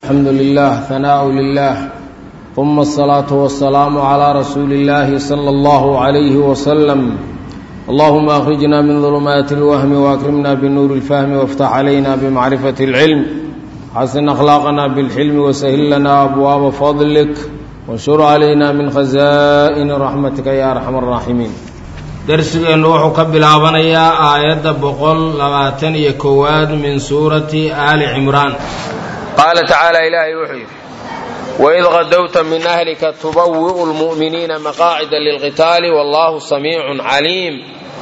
الحمد لله ثناء لله ثم الصلاة والسلام على رسول الله صلى الله عليه وسلم اللهم أخرجنا من ظلمات الوهم وأكرمنا بنور الفهم وافتح علينا بمعرفة العلم حسن أخلاقنا بالحلم وسهل لنا أبواب فضلك وانشر علينا من خزائن رحمتك يا أرحم الراحمين darsigeennu wuxuu ka bilaabanayaa aayadda boqol labaatan iyo kowaad min suurati aali cimraan qaala tacaala ilaahay wuxuu yidhi waid qadowta min ahlika tubawi'u lmu'miniina maqaacida lilqitaali wallahu samiicun caliim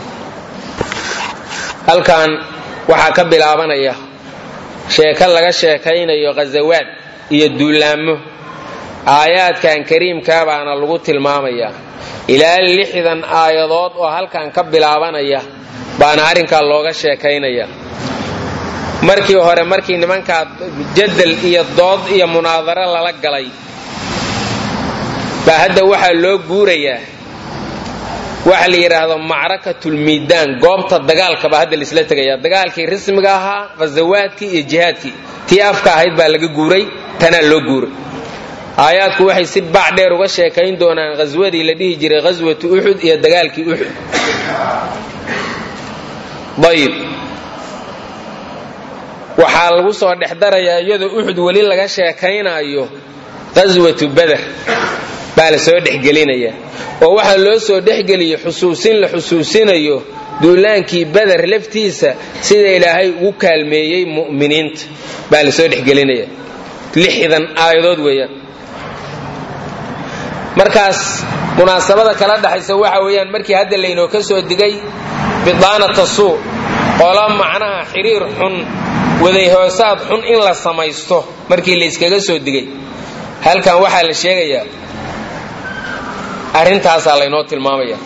halkan waxaa ka bilaabanaya sheeko laga sheekaynayo khasawaad iyo duulaamo aayaadkan kariimkaa baana lagu tilmaamayaa ilaa lixdan aayadood oo halkan ka bilaabanaya baana arrinkaa looga sheekaynaya markii hore markii nimankaa jadal iyo dood iyo munaadaro lala galay baa hadda waxaa loo guurayaa waxa la yidhaahdo macrakatulmiidaan goobta dagaalka baa hadda laisla tegaya dagaalkii rasmiga ahaa khasawaadkii iyo jihaadkii tii afka ahayd baa laga guuray tanaa loo guuray aayaadku waxay si baac dheer uga sheekayn doonaan khaswadii la dhihi jiray khaswatu uxud iyo dagaalkii uxud ayib waxaa lagu soo dhex darayaa iyadoo uxud weli laga sheekaynaayo khaswatu bader baa la soo dhexgelinaya oo waxaa loo soo dhexgeliyey xusuusin la xusuusinayo duulaankii bader laftiisa sida ilaahay ugu kaalmeeyey mu'miniinta baa la soo dhexgelinaya lixdan aayadood weeyaan markaas munaasabada kala dhaxaysa waxa weeyaan markii hadda laynoo ka soo digay bidaanata suu qola macnaha xiriir xun wadayhoosaad xun in la samaysto markii layskaga soo digay halkan waxaa la sheegayaa arrintaasaa laynoo tilmaamaya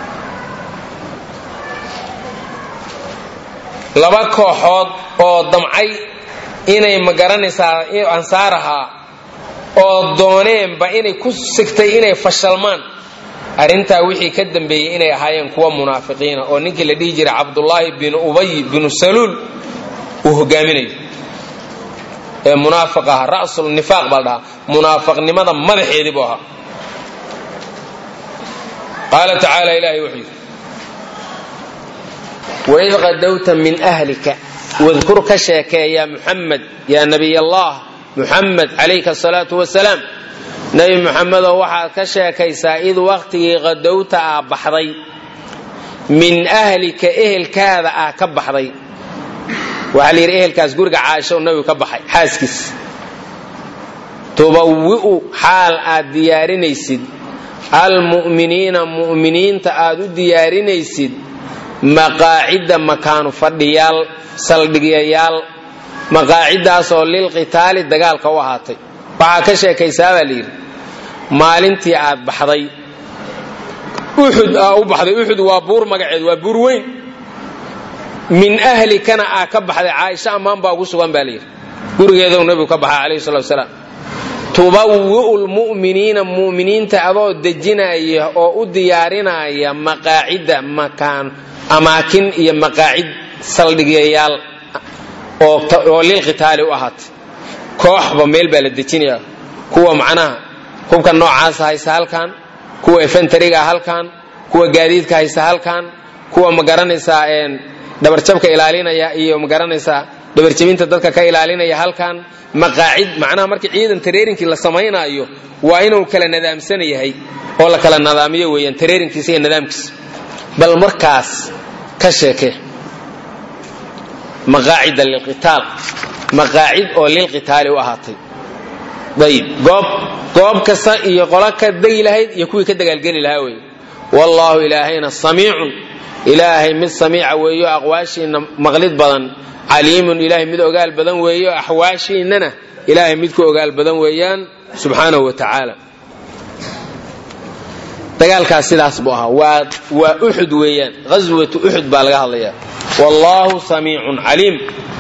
laba kooxood oo damcay inay ma garanaysaa ansaar ahaa oo dooneenba inay ku sigtay inay fashalmaan arrintaa wixii ka dambeeyey inay ahaayeen kuwa munaafiqiina oo ninkii la dhihi jiray cabdullaahi binu ubay binu saluul uu hogaaminayo ee munaafiq aha ra'sul nifaaq baa la dhahaa munaafiqnimada madaxeedii buu ahaa qaala tacaala ilaahay wuxuu yidhi waid qadowta min ahlika wadkur ka sheekee yaa muxamed yaa nebiy allah muxamed calayka asalaatu wasalaam nebi muxamedoo waxaad ka sheekaysaa id wakhtigii qadowta ah baxday min ahlika ehelkaada ah ka baxday waxaa la yidhi ehelkaas guriga caasho nabigu ka baxay xaaskiis tubawi'u xaal aad diyaarinaysid almu'miniina mu'miniinta aad u diyaarinaysid maqaacidda makaanu fadhiyaal saldhigyayaal maqaaciddaasoo lilqitaali dagaalka u ahaatay waxaa ka sheekaysaa baa layidhi maalintii aad baxday uxud aa u baxday uxud waa buur magaceed waa buur weyn min ahlikana aa ka baxday caaisha ammaan baa ugu sugan baa layidhi gurigeedou nebigu ka baxay calayhi salatu wasalaam tubawi'u lmu'miniina mu'miniinta adoo dejinaya oo u diyaarinaya maqaacidda makaan amaakin iyo maqaacid saldhigyayaal oo lilqitaali u ahaatay kooxba meel baa la dejinaya kuwa macnaha hubka noocaasa haysa halkan kuwa efentariga halkan kuwa gaadiidka haysa halkan kuwa magaranaysaa dhabarjabka ilaalinaya iyo magaranaysaa dhabarjabinta dadka ka ilaalinaya halkan maqaacid macnaha markii ciidan tareerinkii la samaynaayo waa inuu kala nadaamsan yahay oo la kala nadaamiyo weeyaan tareerinkiisa iyo nidaamkiisa bal markaas ka sheekee maqaacida lilqitaal maqaacid oo lilqitaali u ahaatay ayib goob goob kasta iyo qolo ka degi lahayd iyo kuwii ka dagaalgeli lahaa weeye wallaahu ilaahayna samiicun ilaahay mid samiica weeyo aqwaashiinna maqlid badan caliimun ilaahay mid ogaal badan weeyo axwaashiinnana ilaahay mid ku ogaal badan weeyaan subxaanahu wa tacaala dagaalkaas sidaas buu ahaa waa waa uxud weeyaan ghaswatu uxud baa laga hadlayaa wallaahu samiicun caliim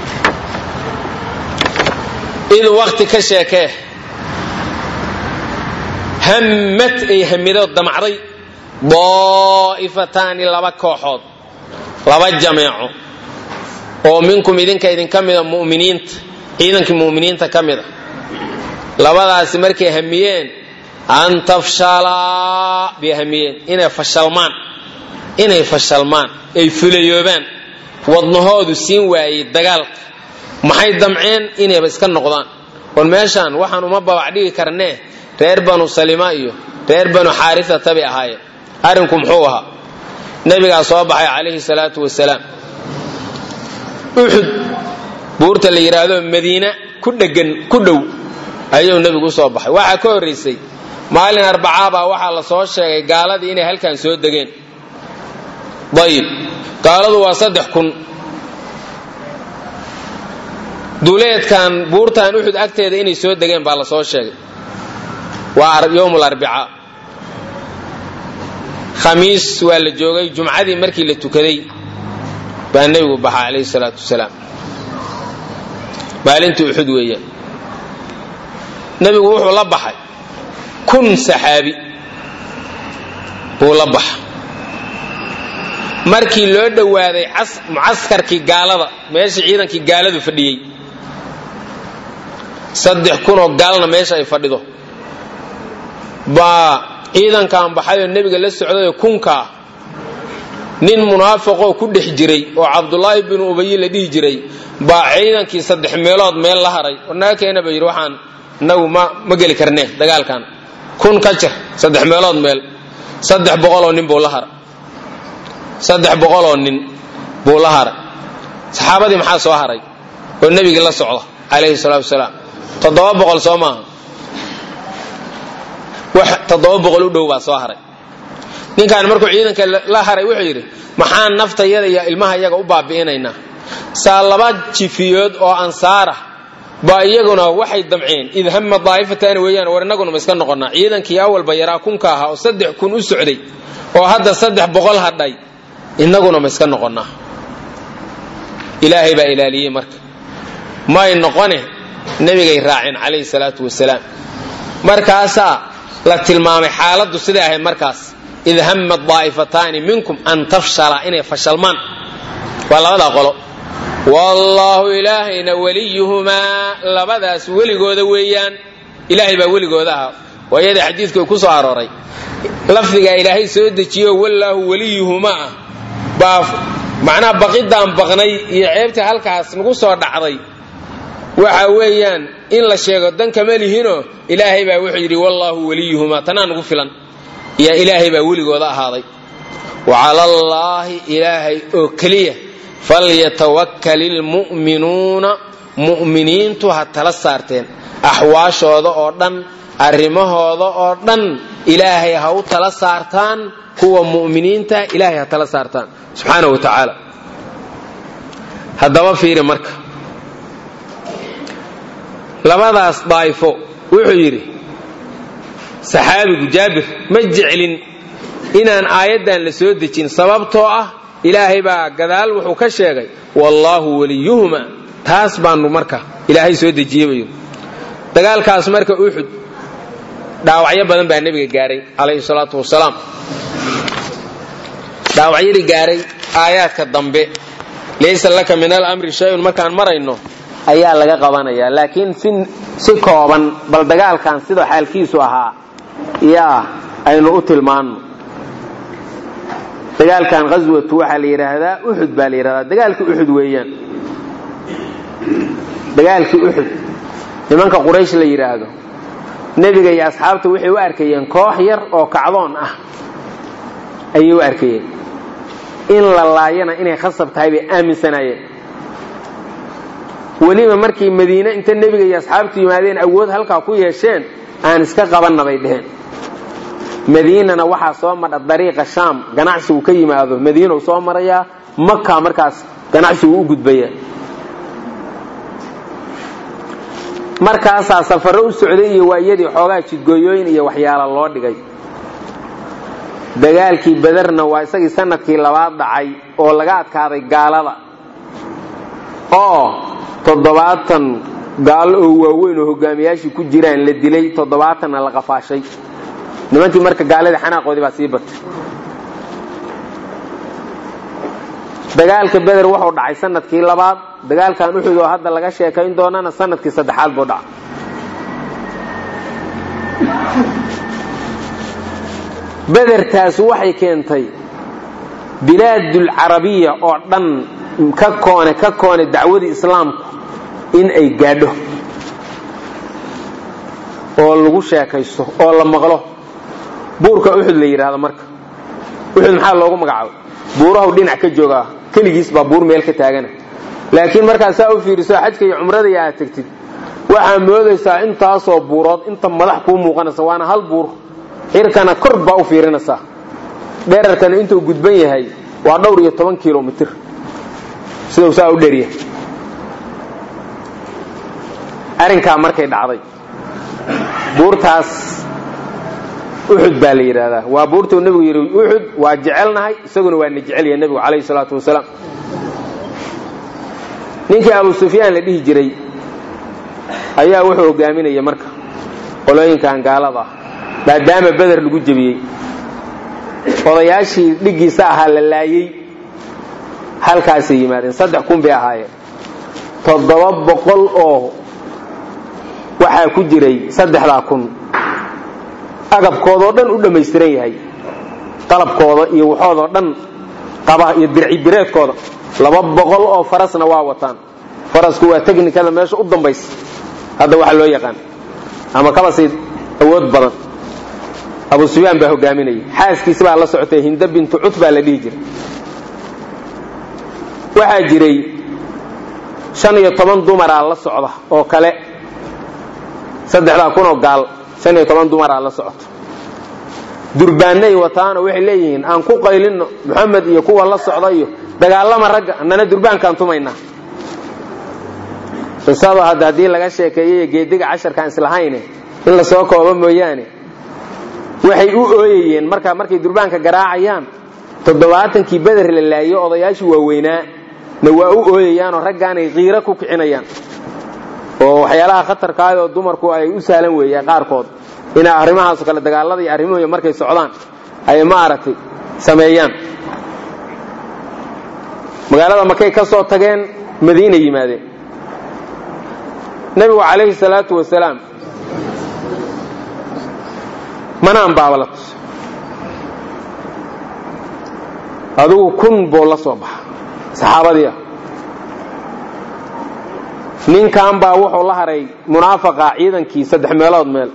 id waqti ka sheekee hammad ay hamido damacday daa'ifataani laba kooxood laba jameeco oo minkum idinka idinka mida muminiinta ciidankii muminiinta ka mida labadaasi markay hamiyeen an tafshalaa bay hamiyeen inay fashalmaan inay fashalmaan ay fulayoobaan wadnahoodu siin waayey dagaalka maxay damceen inayba iska noqdaan war meeshaan waxaan uma babac dhigi karnee reer banu salima iyo reer banu xaarisata bay ahaayeen arrinku muxuu ahaa nebigaa soo baxay calayhi salaatu wasalaam uxud buurta la yidhaahdo madiina ku dhegan ku dhow ayuu nebigu usoo baxay waxaa ka horraysay maalin arbacaabaa waxaa la soo sheegay gaaladii inay halkan soo degeen dayib gaaladu waa saddex kun duleedkan buurtan uxud agteeda inay soo degeen baa la soo sheegay waa yowm arbicaa khamiis waa la joogay jumcadii markii la tukaday baa nebigu baxa calayhi salaatu wasalaam maalintii uxud weeyaan nebigu wuxuu la baxay kun saxaabi buu la baxa markii loo dhowaaday mucaskarkii gaalada meeshii ciidankii gaaladu fadhiyey saddex kunoo gaalna meesha ay fadhido baa ciidankan baxayoo nebiga la socdayoo kunkaa nin munaafiqoo ku dhex jiray oo cabdulaahi binu ubayi la dhihi jiray baa ciidankii saddex meelood meel la haray warnaga keena ba yidhi waxaan inagu ma ma geli karnee dagaalkan kun ka jir saddex meelood meel saddex boqoloo nin buu la haray saddex boqoloo nin buu la haray saxaabadii maxaa soo haray oo nebigii la socda calayhi salaatu wasalaam toddoba boqol soo maaha wax toddoba boqol u dhow baa soo haray ninkaan markuu ciidanka la haray wuxuu yidhi maxaan naftayada iyo ilmaha iyaga u baabi'inaynaa saa laba jifiyood oo ansaara baa iyaguna waxay damceen id hama daa'ifataani weeyaan war innaguna ma iska noqonnaa ciidankii awalba yaraa kunka ahaa oo saddex kun u socday oo hadda saddex boqol hadhay innaguna ma iska noqonnaa ilaahay baa ilaaliyey marka may noqone nebigay raaceen calayhi salaatu wasalaam markaasaa la tilmaamay xaaladdu siday ahayd markaas id hama daa'ifataani minkum an tafshala inay fashalmaan waa labadaa qolo wallaahu ilaahayna weliyuhumaa labadaas weligooda weeyaan ilaahay baa weligooda ahaa waayadii xadiidku ku soo arooray lafdigaa ilaahay soo dejiyo wallaahu weliyuhumaa ah baa macnaha baqidaan baqnay iyo ceebtii halkaas nagu soo dhacday waxa weeyaan in la sheego dan kama lihinoo ilaahay baa wuxuu yidhi wallaahu weliyuhumaa tanaa nagu filan iyo ilaahay baa weligooda ahaaday wa calallaahi ilaahay oo keliya falyatawakkal ilmu'minuuna mu'miniintu ha tala saarteen axwaashooda oo dhan arrimahooda oo dhan ilaahay ha u tala saartaan kuwa mu'miniinta ilaahay ha tala saartaan subxaana wa tacaala haddaba fiiri marka labadaas daa'ifo wuxuu yidhi saxaabigu jaabir ma jeclin inaan aayaddan la soo dejin sababtoo ah ilaahay baa gadaal wuxuu ka sheegay wallaahu weliyuhuma taas baanu marka ilaahay soo dejiyey buu yidhi dagaalkaas marka uxud dhaawacyo badan baa nebiga gaaray calayhi salaatu wasalaam dhaawacyadii gaaray aayaadka dambe laysa laka min alamri shay-un markaan marayno ayaa laga qabanayaa laakiin si kooban bal dagaalkan sida xaalkiisu ahaa yaa aynu u tilmaanno dagaalkan ghaswatu waxaa la yidhaahdaa uxud baa la yidhahdaa dagaalkii uxud weeyaan dagaalkii uxud nimanka quraysh la yidhaahdo nebiga iyo asxaabta waxay u arkayeen koox yar oo kacdoon ah ayay u arkayeen in la laayana inay khasab tahay bay aaminsanaayeen weliba markii madiine inta nebiga iyo asxaabtu yimaadeen awood halkaa ku yeesheen aan iska qabanna bay dheheen madiinana waxaa soo madha dariiqa shaam ganacsigu ka yimaado madiinau soo marayaa maka markaas ganacsigu u gudbaya markaasaa safaro u socday iyo waayadii xoogaa jidgooyooyin iyo waxyaala loo dhigay dagaalkii bederna waa isagii sanadkii labaad dhacay oo laga adkaaday gaalada oo toddobaatan gaalo oo waaweyn oo hogaamiyaashii ku jiraan la dilay toddobaatanna la qafaashay nimankii marka gaaladii xanaaqoodii baa sii batay dagaalka beder wuxuu dhacay sanadkii labaad dagaalkan uxud oo hadda laga sheekayn doonana sanadkii saddexaad buu dhacay bedertaas waxay keentay bilaadulcarabiya oo dhan ka koone ka koone dacwadii islaamku in ay gaadho oo lagu sheekaysto oo la maqlo buurka uxud la yidhaahdo marka uxud maxaa loogu magacaabay buurahu dhinac ka joogaa keligiis baa buur meel ka taagana laakiin markaad saa u fiiriso xajka iyo cumradii aad tegtid waxaa moodaysaa intaasoo buurood inta madax kuu muuqanaysa waana hal buur xirkana kor baa u fiirinaysaa dherarkana intuu gudban yahay waa dhowr iyo toban kilomitr siduu saa u dheryahay arrinkaa markay dhacday buurtaas uxud baa la yidhaahdaa waa buurtuu nebigu yidhi uxud waa jecelnahay isaguna waa na jecelyahay nebigu calayhi salaatu wasalaam ninkii abu sufyaan la dhihi jiray ayaa wuxuu hogaaminaya marka qolooyinkan gaalada ah maadaama beder lagu jebiyey odayaashii dhiggiisa ahaa la laayey halkaasay yimaadeen saddex kun bay ahaayeen toddoba boqol oo waxaa ku jiray saddexdaa kun agabkoodoo dhan u dhammaystiran yahay qalabkooda iyo waxoodoo dhan qaba iyo dircibireedkooda laba boqol oo farasna waa wataan farasku waa technikada meesha u dambaysa hadda waxa loo yaqaan ama kaba sii awood badan abu sufyaan baa hogaaminayay xaaskiisi baa la socotay hinda bintu cut baa la dhihi jiray waxaa jiray shan iyo toban dumaraa la socda oo kale saddexdaa kunoo gaal shan iyo toban dumaraa la socota durbaanay wataano waxay leeyihiin aan ku qaylinno moxamed iyo kuwa la socda iyo dagaalama ragga annana durbaankaan tumaynaa qisadu hadda haddii laga sheekeeyey geediga casharkaan islahayne in la soo koobo mooyaane waxay u ooyayeen markaa markay durbaanka garaacayaan toddobaatankii beder la laayo odayaashii waaweynaa na waa u ooyayaanoo raggaanay qiiro ku kicinayaan oo waxyaalaha khatarkaayoo dumarku ay u sahlan weeyaan qaarkood inay arrimahaaso kale dagaalada iyo arrimuhu markay socdaan ay maaragtay sameeyaan magaalada markay ka soo tageen madiina yimaadeen nebigu calayhi salaatu wasalaam manaan baaba la tus adigu kun buu la soo baxa saxaabadii ah ninkan baa wuxuu la haray munaafaqa ciidankii saddex meelood meel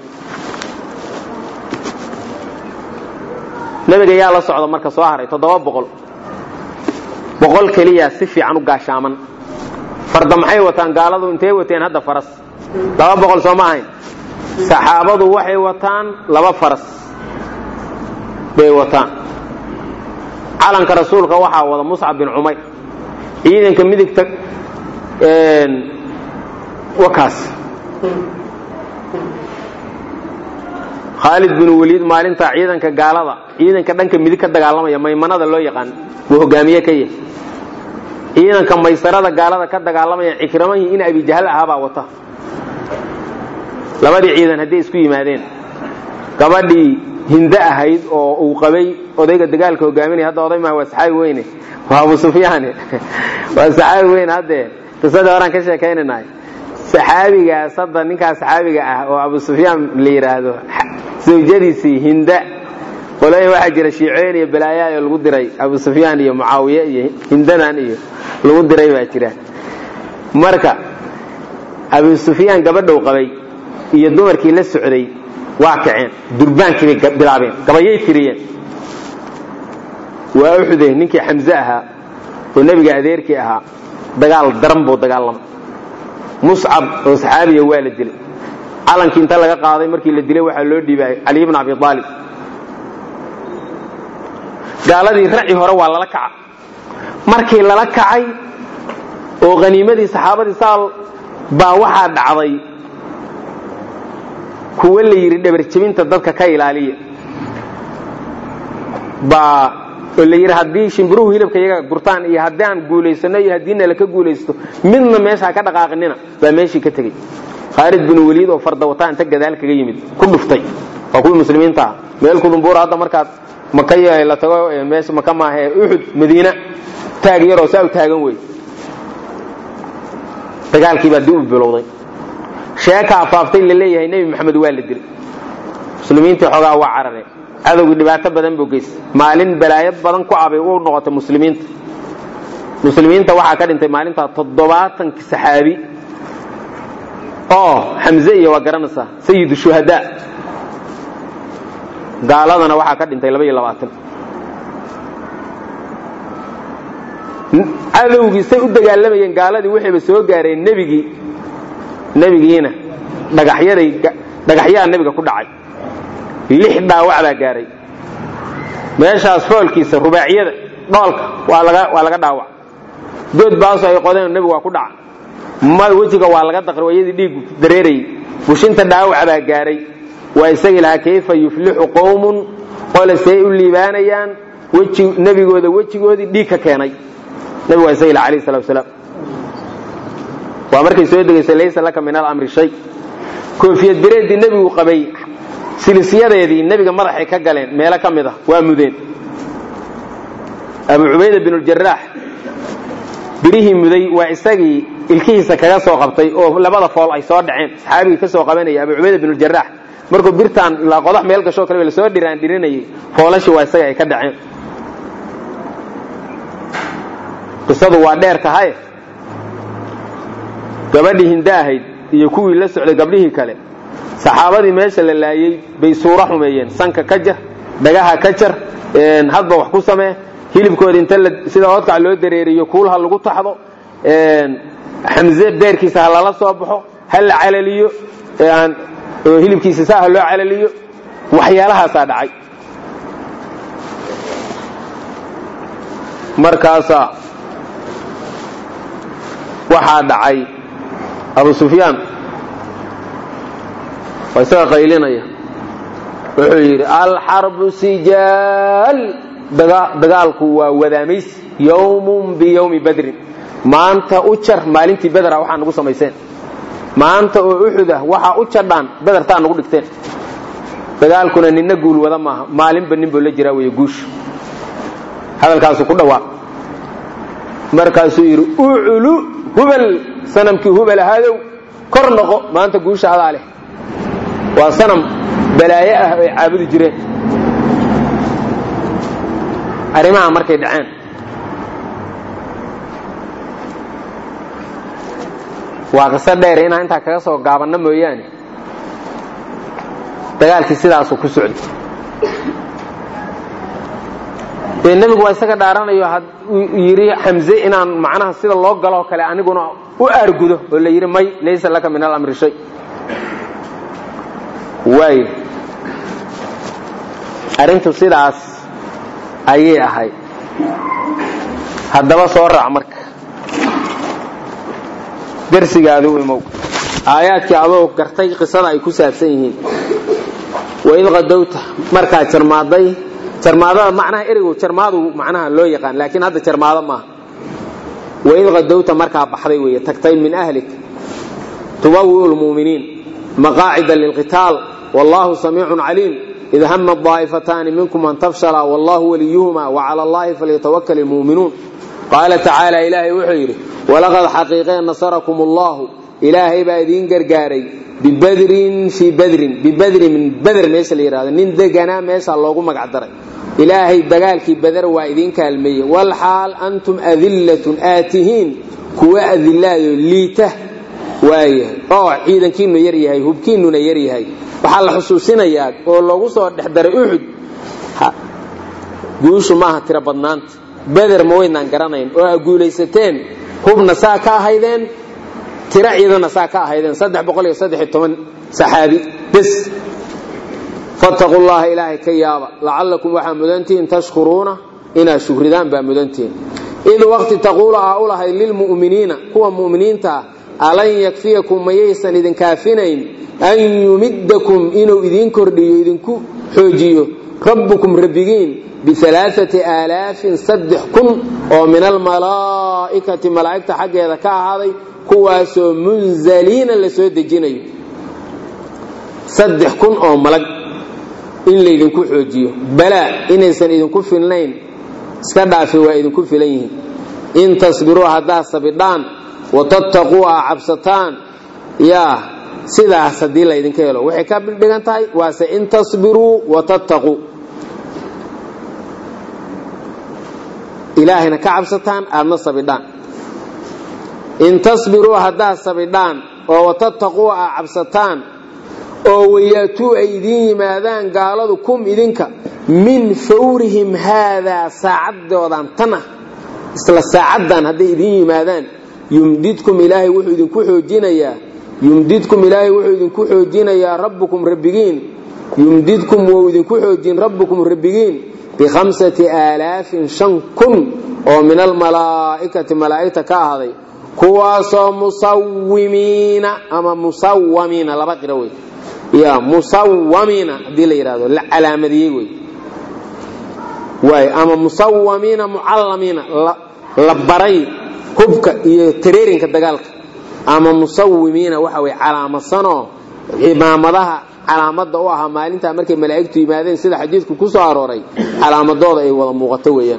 nebiga yaa la socda marka soo haray toddoba boqol boqol keliya si fiican u gaashaaman farda maxay wataan gaaladu intay wateen hadda faras laba boqol soo ma ahayn saxaabadu waxay wataan laba faras bay wataan calanka rasuulka waxaa wada muscab bin cumayr ciidanka midigta wakaas khaalid bin waliid maalintaa ciidanka gaalada ciidanka dhanka midig ka dagaalamaya maymanada loo yaqaan buu hogaamiye ka yahay ciidanka maysarada gaalada ka dagaalamaya cikramahii in abijahal ahaabaa wata labadii ciidan hadday isku yimaadeen gabadhii hinde ahayd oo uu qabay odayga dagaalka hogaaminaya hadda oday maha waa saxaabi weyne waa abu sufyaane waa saxaabi weyne haddee qisadii horaan ka sheekaynanahay saxaabigaas hadda ninkaas saxaabiga ah oo abu sufyaan la yidhaahdo zawjadiisii hinda qolooyin waxaa jira shiicooyin iyo balaayaayoo lagu diray abu sufyaan iyo mucaawiye iyo hindadan iyo lagu diray baa jira marka abu sufyaan gabadhow qabay iyo dumarkii la socday waa kaceen durbaankii bay bilaabeen gabayay tiriyeen waa uxude ninkii xamse ahaa oo nebiga adeerkii ahaa dagaal daran buu dagaalamay muscab oo saxaabiya waa la dilay calankii inta laga qaaday markii la dilay waxaa loo dhiibay cali bn abi aalib gaaladii raci hore waa lala kaca markii lala kacay oo haniimadii saxaabadii saal baa waxaa dhacday kuwa la yidhi dhabarjebinta dadka ka ilaaliya baa oo la yidhi haddii shimbiruhu hilibka iyaga gurtaan iyo haddii aan guulaysano iyo haddii nala ka guulaysto midna meeshaa ka dhaqaaqinina baa meeshii ka tegey khaalid bin waliid oo fardawataa inta gadaal kaga yimid ku dhuftay waa kuwii muslimiinta ah meel kudumbuura hadda markaad maka la tago meesha maka maahe uxud madiina taag yaroo saa u taagan wey dagaalkii baa dib u bilowday sheeka afaaftay la leeyahay nebi maxamed waa la dilay muslimiintii xoogaa waa carareen cadowgii dhibaato badan buu geystay maalin balaayad badan ku abay u noqotay muslimiinta muslimiinta waxaa ka dhintay maalintaa toddobaatanki saxaabi oo xamze iyo waa garanaysaa sayidu shuhadaa gaaladana waxaa ka dhintay laba iyo labaatan cadowgii say u dagaalamayeen gaaladii waxayba soo gaareen nebigii nebigiina dhagaxyaday dhagaxyaa nebiga ku dhacay lix dhaawac baa gaaray meeshaas foolkiisa rubaacyada dhoolka waa laga waa laga dhaawac dood baaso ay qodeen nebigu waa ku dhaca ma wejiga waa laga daqri wayadii dhiigu dareerayay bushinta dhaawac baa gaaray waa isagii lahaa kayfa yuflixu qowmun qole say u liibaanayaan weji nebigooda wejigoodii dhiig ka keenay nebigu waa isagii laha alayh salatu wasalaam waa markay soo degaysay laysa laka min alamri shay koofiyad bireeddii nebigu qabay silisyadeedii nebiga madaxay ka galeen meelo ka mid ah waa mudeen abu cubayda bin ljaraax birihii muday waa isagii ilkihiisa kaga soo qabtay oo labada fool ay soo dhaceen saxaabigii ka soo qabanaya abu cubayda bin ljaraax markuu birtaan ilaa qodax meel gashoo kale lasoo dhiraan dhirinayay foolashii waa isaga ay ka dhaceen qisadu waa dheer tahay gabadhii hinda ahayd iyo kuwii la socday gabdhihii kale saxaabadii meesha la laayey bay suuro xumeeyeen sanka ka jar dhagaha ka jar hadba wax ku samee hilibkooda inta sida oodkac loo dareeriyo kuul ha lagu taxdo xamze beerkiisa ha lala soo baxo ha la calaliyo oo hilibkiisa saa ha loo calaliyo waxyaalahaasaa dhacay markaasaa waxaa dhacay abu sufyaan waa isaga qaylinaya wuxuu yidhi alxarbu sijaal dagaalku waa wadaamaysi yowmun biyowmi badrin maanta u jar maalintii bedera waxaa nagu samayseen maanta oo uxud ah waxaa u jadhaan bedertaa nagu dhigteen dagaalkuna ninna guul wada maaha maalinba ninbuu la jiraa wey guushu hadalkaasuu ku dhawaaq markaasuu yidhi uculu hubal sanamkii hubal ahaadow kor noqo maanta guusha adaa leh waa sanam balaaye ah ay caabudi jireen arrimaha markay dhaceen waa qiso dheer inaan intaa kaga soo gaabanno mooyaane dagaalkii sidaasuu ku socday dee nebigu waa isaga dhaaranayo yidhi xamze inaan macnaha sida loo galoo kale aniguna u aargudo oo la yidhi may laysa laka min alamri shay waay arrintu sidaas ayay ahayd haddaba soo raac marka darsigaadu imow aayaadkii adoo gartay qisada ay ku saabsan yihiin waid qadowta markaa jarmaaday jarmaadada macnaha ereygu jarmaadu macnaha loo yaqaan laakiin hadda jarmaado maaha waid qadowta markaa baxday weeye tagtay min ahlik tubawi'u lmu'miniin maqaacida lilqitaal wallahu samiicun caliim id hama daa'ifataani minkum an tafshala wallahu waliyuhuma wacala allahi falyatawakal ilmu'minuun qaala tacaala ilaahay wuxuu yidhi walaqad xaqiiqee nasarakum allahu ilaahay baa idiin gargaaray bibadrin fii badrin bibadrin min bader meesha la yidhahdo nin deganaa meesha loogu magac daray ilaahay dagaalkii bader waa idiin kaalmeeyey walxaal antum adillatun aatihiin kuwa adilaado liita waayahay oo ciidankiinu yar yahay hubkiinuna yar yahay waxaa la xusuusinayaa oo loogu soo dhex daray uxud guushu maaha tiro badnaanta beder ma waynaan garanayn oo a guulaysateen hubna saa ka ahaydeen tiro ciidana saa ka ahaydeen saddex boqol iyo saddex iyo toban saxaabi bes fattaqu llaha ilaahay ka yaaba lacallakum waxaa mudantihiin tashkuruuna inaad shukridaan baa mudantihiin id waqti taquulu aa u lahayd lilmu'miniina kuwa mu'miniinta ah alan yakfiyakum mayaysan idin kaafinayn an yumiddakum inuu idiin kordhiyo idinku xoojiyo rabbukum rabbigiin bialaaati aalaafin saddex kun oo min almalaa'ikati malaa'igta xaggeeda ka ahaaday kuwaasoo munzaliina la soo dejinayo saddex kun oo malag in laydinku xoojiyo balaa inaysan idinku filnayn iska dhaafi waa idinku filan yihiin in tasbiruu haddaad sabidhaan watattaquu aa cabsataan yaa sidaas haddii laydinka helo waxay ka dhigan tahay waase in tasbiruu watattaquu ilaahayna ka cabsataan aadna sabidhaan in tasbiruu haddaad sabidhaan oo watattaquu aa cabsataan oo wayaatuu ay idiin yimaadaan gaaladu kum idinka min fawrihim haadaa saacadoodan tan ah isla saacaddan hadday idiin yimaadaan yumdidkum ilaahay wuxuu idinku xoojinayaa yumdidkum ilaahay wuxuu idinku xoojinayaa rabbukum rabbigiin yumdidkum wou idinku xoojin rabbukum rabbigiin bikhamsati aalaafin shan kun oo min almalaa'ikati malaa'igta ka ahday kuwaasoo musawimiina ama musawamiina laba qiro wey ya musawamiina haddii la yidhahdo la calaamadiyey wey waay ama musawamiina mucallamiina la baray hubka iyo tareerinka dagaalka ama musawimiina waxa wey calaamadsanoo cimaamadaha calaamada u ahaa maalintaa markay malaa'igtu yimaadeen sida xadiidku ku soo arooray calaamadooda ay wada muuqato weeyaan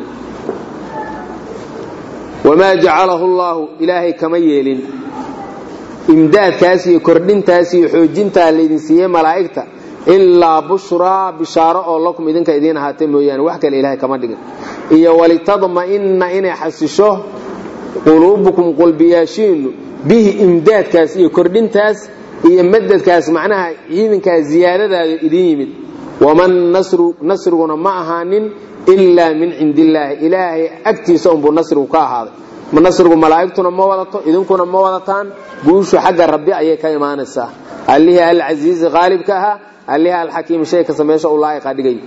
wamaa jacalahu llaahu ilaahay kama yeelin imdaadkaas iyo kordhintaas iyo xoojintaa laydin siiyey malaa'igta ilaa bushraa bishaaro oo lakum idinka idiin ahaatee mooyaane wax kale ilaahay kama dhigin iyo walitadma'inna inay xasisho quluubukum qulbiyaashiinu bihi imdaadkaas iyo kordhintaas iyo madadkaas macnaha ciidankaas ziyaadadaada idiin yimid waman nasru nasriguna ma ahaanin ilaa min cindi illaahi ilaahay agtiisa unbuu nasrigu ka ahaaday nasrigu malaa'igtuna ma wadato idinkuna ma wadataan guushu xagga rabbi ayay ka imaanaysaa allihii alcasiizi qaalibka ahaa allihii alxakiim shayka sameesha u laa'iqa dhigay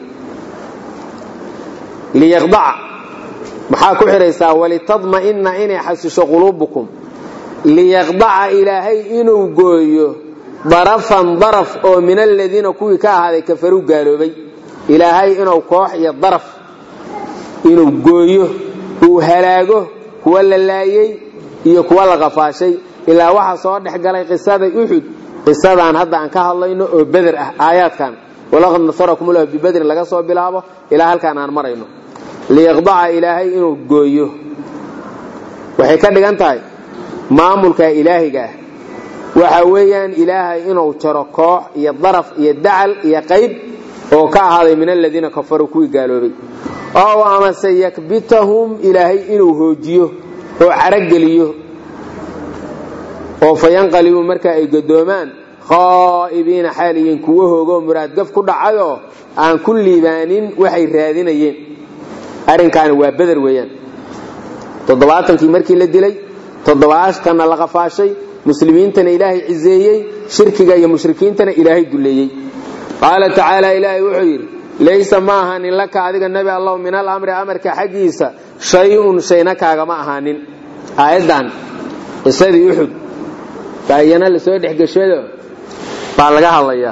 liyaqdaca maxaa ku xidhaysaa walitadma'inna inay xasisho quluubukum liyaqdaca ilaahay inuu gooyo darafan daraf oo min aladiina kuwii ka ahaaday kafaruu gaaloobay ilaahay inuu koox iyo daraf inuu gooyo uu halaago kuwa la laayey iyo kuwa la qafaashay ilaa waxaa soo dhex galay qisada uxud qisadaan hadda aan ka hadlayno oo beder ah aayaadkan walaqad nasarakum lahu bibedrin laga soo bilaabo ilaa halkaan aan marayno liyaqdaca ilaahay inuu gooyo waxay ka dhigan tahay maamulka ilaahiga ah waxa weeyaan ilaahay inuu jaro koox iyo daraf iyo dacal iyo qayb oo ka ahaaday min aladiina kafaruu kuwii gaaloobay ow amase yakbitahum ilaahay inuu hoojiyo oo carageliyo oo fayanqalibuu marka ay gadoomaan khaa'ibiina xaaliyiin kuwo hoogoo muraadgaf ku dhacayoo aan ku liibaanin waxay raadinayeen arrinkaani waa beder weeyaan toddobaatankii markii la dilay toddobaashkanna la qafaashay muslimiintana ilaahay ciseeyey shirkiga iyo mushrikiintana ilaahay duleeyey qaala tacaala ilaahay wuxuu yidhi laysa ma ahaanin laka adiga nebi allow min alamri amarka xaggiisa shay-un shayna kaagama ahaanin aayaddan qisadii uxud baa iyana lasoo dhexgeshado baa laga hadlayaa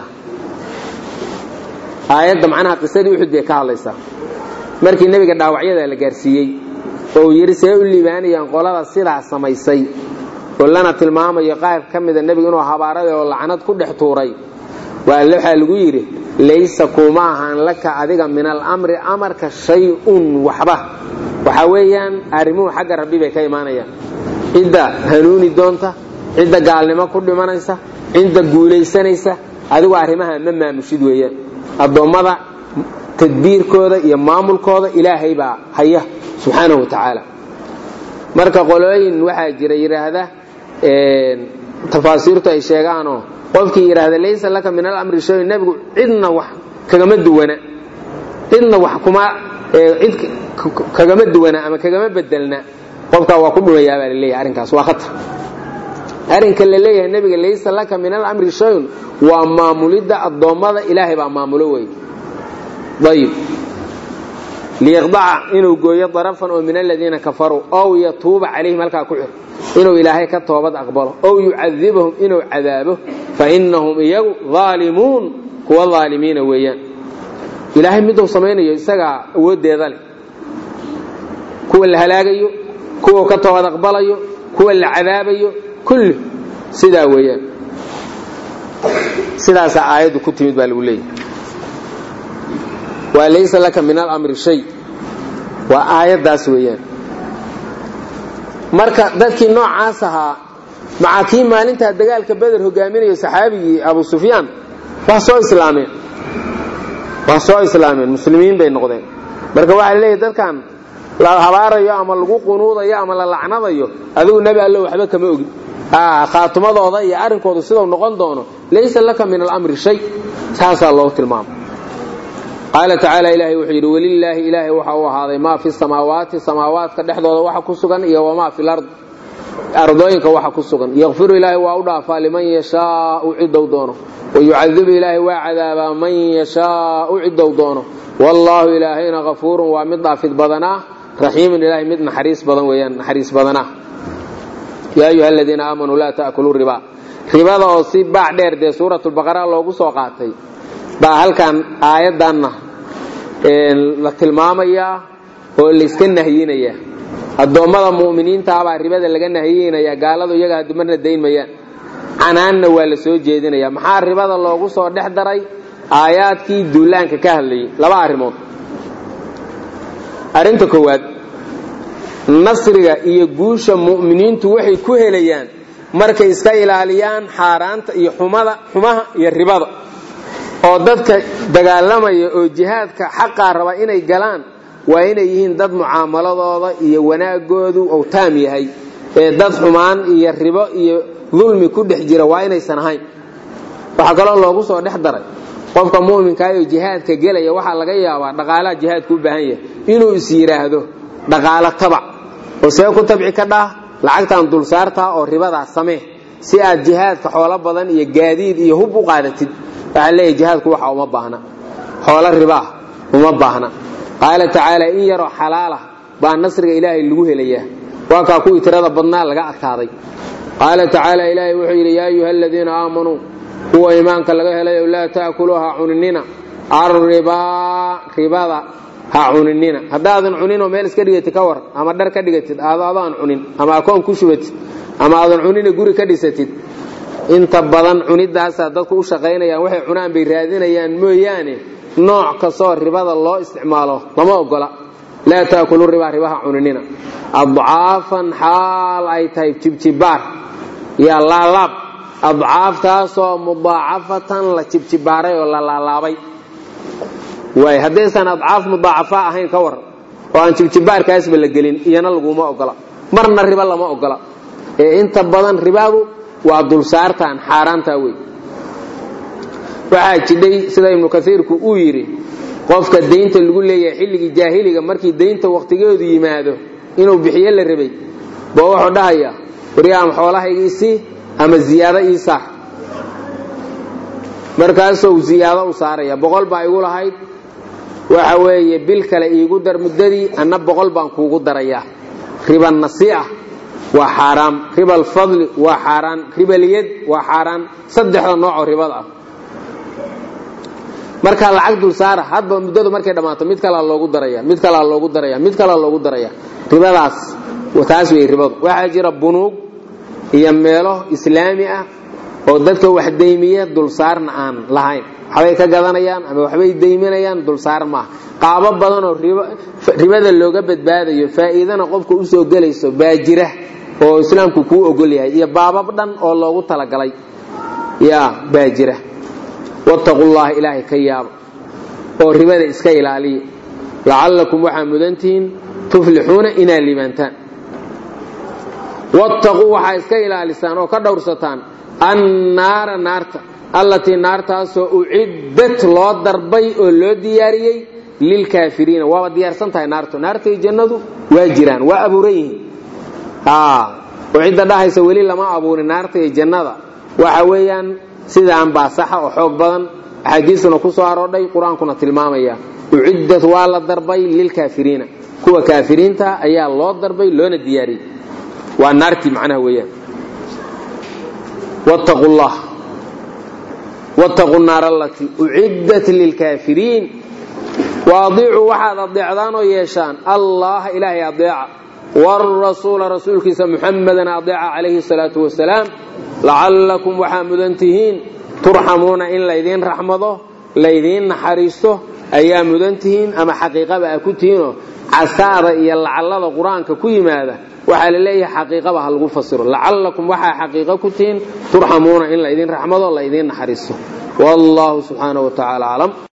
aayadda macnaha qisadii uxud bay ka hadlaysaa markii nebiga dhaawacyada la gaarsiiyey oo uu yidhi see u liibaanayaan qolada sidaa samaysay oo lana tilmaamayo qaar ka mida nebiga inuu habaaraday oo lacnad ku dhex tuuray waxaa lagu yidhi laysa kuma ahaan laka adiga min alamri amarka shay-un waxba waxa weeyaan arrimuhu xagga rabbi bay ka imaanayaan cidda hanuuni doonta cidda gaalnimo ku dhimanaysa cidda guulaysanaysa adigu arrimaha ma maamushid weeyaan addoommada tadbiirkooda iyo maamulkooda ilaahay baa haya subxaanahu wa tacaala marka qolooyin waxaa jira yidhaahda tafaasiirtu ay sheegaanoo qofkii yidhaahda laysa laka min alamri shay nebigu cidna wax kagama duwana cidna wax kuma cid kagama duwana ama kagama bedelna qofkaa waa ku dhumayaa baa laleeyahay arrinkaas waa khatar arrinka la leeyahay nebiga laysa laka min alamri shayun waa maamulidda addoommada ilaahay baa maamulo wey ayib liyaqdaca inuu gooyo darafan oo min aladiina kafaruu ow yatuuba calayhim halkaa ku xir inuu ilaahay ka toobad aqbalo ow yucadibahum inuu cadaabo fa inahum iyagu aalimuun kuwa aalimiina weeyaan ilaahay miduu samaynayo isagaa awooddeeda leh kuwa la halaagayo kuwa ka toobad aqbalayo kuwa la cadaabayo kulli sidaa weeyaan sidaasaa aayaddu ku timid baa lagu leeyahy waa laysa laka min alamri shay waa aayaddaas weeyaan marka dadkii noocaas ahaa macaa kii maalintaa dagaalka beder hogaaminayo saxaabigii abu sufyaan waa soo islaameen waa soo islaameen muslimiin bay noqdeen marka waxaa leeyahy dadkan la habaarayo ama lagu qunuudayo ama la lacnadayo adigu nebi allo waxba kama ogin khaatumadooda iyo arrinkoodu sidau noqon doono laysa laka min alamri shay saasaa loogu tilmaama qaala tacaala ilaahay wuxuu yidhi welilaahi ilaahay waxa uu ahaaday maa fi samaawaati samaawaadka dhexdooda waxa ku sugan iyo wamaa fi lard ardooyinka waxa ku sugan yakfiru ilaahay waa u dhaafaa liman yashaau cidow doono wayucadibu ilaahay waa cadaabaa man yashaau cidow doono wallaahu ilaahayna kafuurun waa mid dhaafid badanaa raxiimun ilaahay mid naxariis badan weeyaan naxariis badanaa yaa ayuha aladiina aamanuu laa ta'kuluu riba ribada oo si baac dheer dee suuratulbaqara loogu soo qaatay baa halkan aayaddanna la tilmaamayaa oo layska nahyinayaa addoommada mu'miniintaabaa ribada laga nahyinayaa gaaladu iyaga hadumarna dayn mayaan canaanna waa la soo jeedinayaa maxaa ribada loogu soo dhex daray aayaadkii duulaanka ka hadlayay laba arrimood arrinta koowaad nasriga iyo guusha mu'miniintu waxay ku helayaan markay iska ilaaliyaan xaaraanta iyo xumada xumaha iyo ribada oo dadka dagaalamaya oo jihaadka xaqaa raba inay galaan waa inay yihiin dad mucaamaladooda iyo wanaagoodu uu taam yahay ee dad xumaan iyo ribo iyo dulmi ku dhex jira waa inaysan ahayn waxaa kaloo loogu soo dhex daray qofka mu'minkaayoo jihaadka gelaya waxaa laga yaabaa dhaqaalaha jihaadku u baahan yahay inuu is yidhaahdo dhaqaalo tabac oo see ku tabci ka dhah lacagtan dulsaartaa oo ribadaas samee si aad jihaadka xoolo badan iyo gaadiid iyo hub u qaadatid waxaa leeyahy jihaadku waxa uma baahna xoolo ribaah uma baahna qaala tacaala in yaroo xalaalah baa nasriga ilaahay lagu helayaa waa kaa kuwii tirada badnaa laga adkaaday qaala tacaala ilaahay wuxuu yidhi yaa ayuha aladiina aamanuu kuwa iimaanka laga helayo laa ta'kuluu ha cuninina arribaa ribada ha cuninina haddaadan cuninoo meel iska dhigatid ka war ama dhar ka dhigatid aado adaan cunin ama akoon ku shubatid ama aadan cunina guri ka dhisatid inta badan cunidaasaa dadku u shaqaynayaan waxay cunaan bay raadinayaan mooyaane nooc kastoo ribada loo isticmaalo lama ogola laa taakulu ribaa ribaha cuninina adcaafan xaal ay tahay jibjibaar yaa laalaab adcaaftaasoo mudaacafatan la jibjibaaray oo la laalaabay waay haddaysan adcaaf mudaacafa ahayn ka war oo aan jibjibaarkaasba la gelin iyana laguma ogola marna riba lama ogola ee inta badan ribadu waa dulsaartan xaaraantaa wey waxaa jidhay sida ibnu kaiirku uu yidhi qofka daynta lagu leeyahay xilligii jaahiliga markii daynta wakhtigeedu yimaado inuu bixiyo la rabay ba wuxuu dhahayaa waryaam xoolahayga isii ama ziyaado ii saar markaasuu ziyaado u saaraya boqol baa igu lahayd waxa weeye bil kale iigu dar muddadii anna boqol baan kuugu darayaa riba nasii'a waa xaaraam riba alfadli waa xaaraan ribaliyad waa xaaraan saddexda noocoo ribada ah markaa lacag dul saara hadba muddadu markay dhammaato mid kalaa loogu daraya mid kalaa loogu daraya mid kalaa loogu daraya ribadaas taas wey ribadu waxaa jira bunuug iyo meelo islaami ah oo dadka wax daymiya dulsaarna aan lahayn waxbay ka gadanayaan ama waxbay dayminayaan dulsaar maaha qaabo badanoo ribada looga badbaadayo faa'iidana qofka usoo gelayso baa jira oo islaamku kuu ogol yahay iyo baabab dhan oo loogu talagalay ya baa jira wattaqullaha ilaahay ka yaaba oo ribada iska ilaaliya lacallakum waxaa mudantihiin tuflixuuna inaad liibaantaan wattaquu waxaa iska ilaalisaan oo ka dhowrsataan annaara naarta allatii naartaasoo uciddat loo darbay oo loo diyaariyey lilkaafiriina waaba diyaarsan tahay naartu naartay jannadu waa jiraan waa abuuran yihiin oo cidda dhahaysa weli lama abuurin naarta iyo jannada waxa weeyaan sidaan baa saxa oo xoog badan axaadiisuna ku soo aroodhay qur-aankuna tilmaamaya uciddat waa la darbay lilkaafiriina kuwa kaafiriinta ayaa loo darbay loona diyaariyey waa naartii macnaha weeyaan wattaqu llah wattaqu naar allatii uciddat lilkaafiriin waadiicuu waxaad adeecdaan oo yeeshaan allaha ilaahay adeeca wrasuula rasuulkiisa muxamadan adeeca calayhi salaatu wasalaam lacallakum waxaa mudan tihiin turxamuuna in laydiin raxmado laydiin naxariisto ayaa mudan tihiin ama xaqiiqaba a ku tihiinoo casaada iyo lacallada qur-aanka ku yimaada waxaa la leeyahay xaqiiqaba ha lagu fasiro lacallakum waxaa xaqiiqo ku tihiin turxamuuna in la idin raxmado la idin naxariisto wallahu subxaanahu wa tacaala aclam